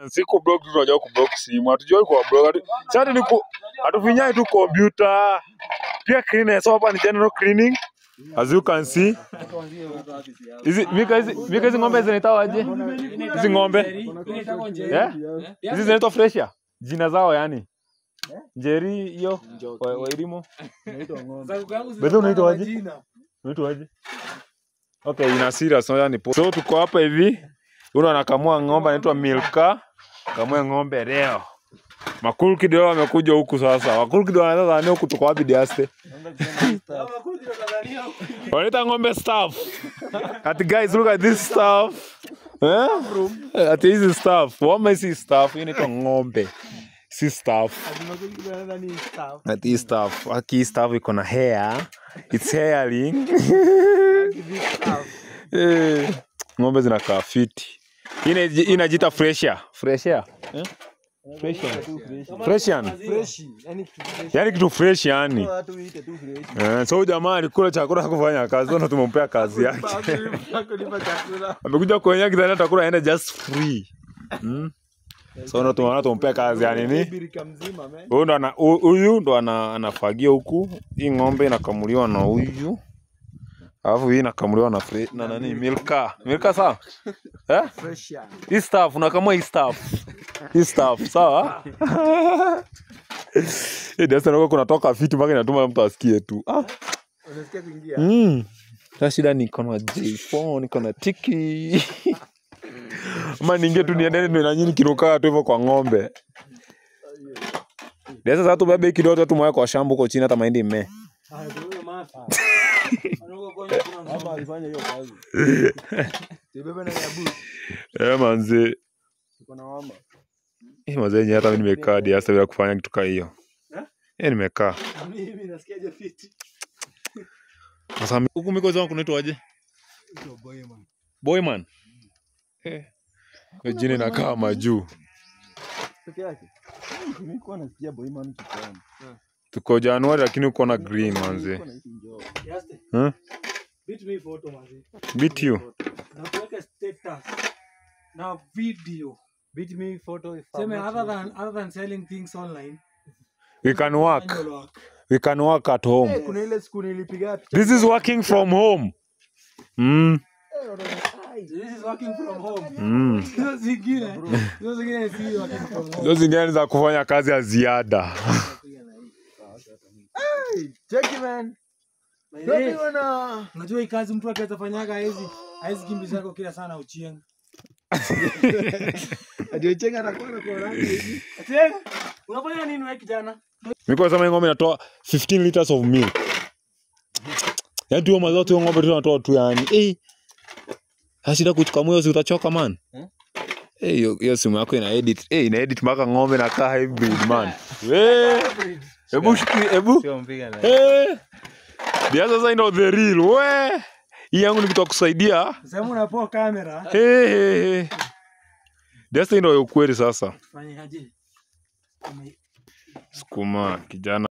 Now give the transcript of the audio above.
Si kublock tu tunajua kublock simu. Hatujui kwa block. Hatu- Si hata ni ku hatufinyai tu kompyuta. Pia cleanliness hapa ni general cleaning. As you can see. Hizi mika hizi mika hizi ng'ombe zinaitwa aje? Hizi ng'ombe? Eh? Hizi zinaitwa fresher. Jina zao yani. Njeri hiyo wa- wairimo. Bedhe unaitwa aje? Unaitwa aje? Okay, ina serious no yani. So tuko hapa hivi. Huyu anakamua ng'ombe anaitwa Milka. Kamua ng'ombe leo. Makulu kidogo amekuja huku sasa. Makulu kidogo anaweza dhania huku tuko wapi diaste? Wanaita ng'ombe staff. Ati guys look at this stuff. Eh? Ati hizi stuff. Wama hizi stuff. Hii inaitwa ng'ombe. Si stuff. Ati hii stuff. Aki hii stuff iko na hair. It's hairing. Eh, Ng'ombe zinakaa fiti. Hii inaji- hii inajiita fresher. Fresher. Eh? Fresher. Freshian. Yaani kitu fresh yani. Eh, so huyu jamaa alikula chakula hakufanya kazi, sasa tumempea kazi yake. Amekuja kuonyesha kidhani atakula aende just free. Mm. So ndo tumeona tumpea kazi ya nini? Huyu ndo ana hu- huyu ndo ana, anafagia huku. Hii ng'ombe inakamuliwa na huyu. Alafu hii inakamuliwa na fre, na nani? Milka. Milka sawa? Eh? Hii staff unakamua hii staff. Hii staff sawa? Eh, Dasta nakuwa kunatoka fiti mpaka inatuma mtu asikie tu. Ah. Mm. Sasa shida niko na J4, niko na tiki. Ama ninge tu niende ndo na nyinyi kinukaa tu hivyo kwa ng'ombe. Dasa sasa tubebe kidogo tumwae kwa shamba huko chini hata mahindi ime. Eh manze. Eh manze yenyewe hata mimi nimekaa diasa bila kufanya kitu kama hiyo. Eh nimekaa. Sasa mi- huku miko zangu kunaitwa aje? Boyman. Eh. Hiyo jina inakaa majuu. Tuko Januari lakini uko na green manze. Huh? Beat you. Nakuweka status na video. Sema other than other than selling things online. We can work. manual work. We can work at home. kuna ile siku nilipiga picha This is working from home. Mm. This is working from home. Mm. Hizo zingine, hizo zingine si working from home. Hizo zingine ni za kufanya kazi ya ziada. cheki man By the Ndio way, mimi wana Unajua hii kazi mtu akiweza fanyaga haizi haizi kimbiza yako kila sana uchieng. ndio chenga anakuwa na kwa rangi hivi Ati unafanya nini wewe kijana? Miko sema hii ng'ombe inatoa 15 liters of milk. Yaani tu hiyo maziwa tu hiyo ng'ombe tu inatoa tu yani. Eh. Sasa shida kuchukamua hiyo si utachoka man. Eh, hiyo hiyo simu yako ina edit. Eh, ina edit mpaka ng'ombe na kaa hybrid man. We. Hebu shiki, hebu. Eh. Ndio sasa ndio the real. We. Hii yangu ni kitu ya kusaidia. Sema unapoa kamera. Eh, eh, eh. Ndio sasa ndio ukweli sasa. Fanya aje? Ume- Sukuma kijana